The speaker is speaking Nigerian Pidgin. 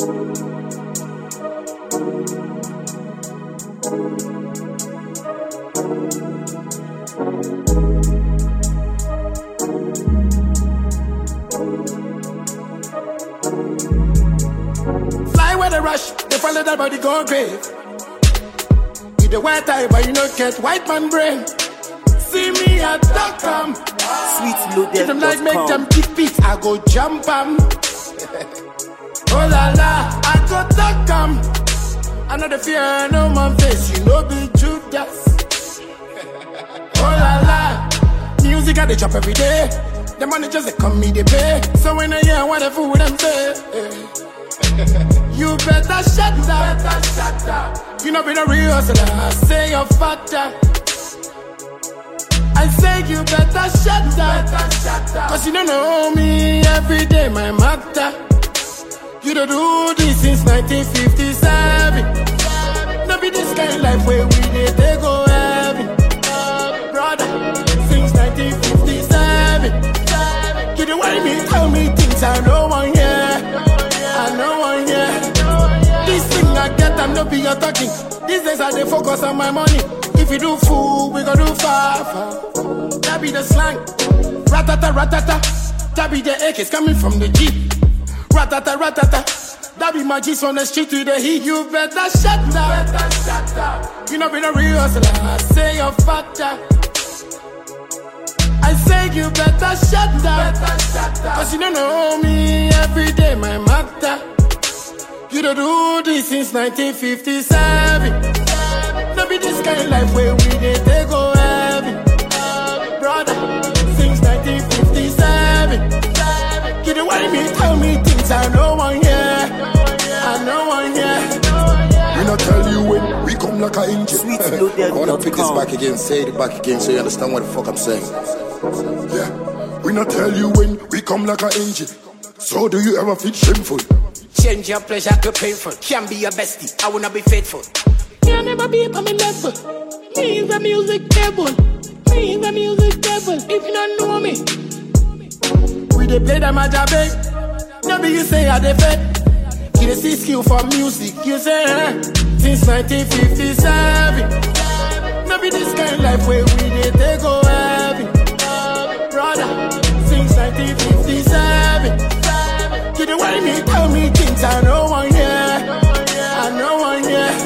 Fly where they rush, they follow that body go grave. You the white eye, but you not get white man brain. See me at Stockholm. If them like make them Sweetloaded.com. kick feet, I go jump 'em. oh la la, I go duck 'em. I know the fear, no man face, you know be Judas. oh la la, music I they chop every day. The money just they come me they pay. So when I hear what the fool them say. You better shut up. Better shut up. You know be the real hustler. Say you're fatter. I say you better shut up. Better shut up. Cause you don't know me every day, my matter. You don't do this since 1957. No be this kind of life where we did they go heavy. Brother, since 1957. You the way me tell me things I know one yeah. I know one yeah. This thing I get, I'm not be your talking. These days I dey focus on my money. If you do fool, we go do far, far. That be the slang. Ratata, ratata. That be the AKs coming from the Jeep. Ratata, ratata. That be my G's on the street with the heat. You better shut up. Better shut up. You know be the real hustler. I say you're fatter. I say you better shut up. Better shut up. Cause you don't know me every day, my matter. You don't do this since 1957. No be this kind of life where we did they go heavy. Brother, since 1957. You the way me tell me things I know one yeah. I know one yeah. We not tell you when we come like a engine. Sweetloaded.com. I wanna pick this back again, say it back again so you understand what the fuck I'm saying. Yeah. We not tell you when we come like a engine. So do you ever feel shameful? Change your pleasure to painful. Can be your bestie. I wanna be faithful. Can never be on my level. Me is a music devil. Me is a music devil. If you don't know me, We dey play them at big. No be you say I dey fake. You dey see skill for music. You say eh? Since 1957. No be this kind of life where we dey take go heavy. Brother, since 1957. You the way me tell me things I know one yeah. I know one yeah.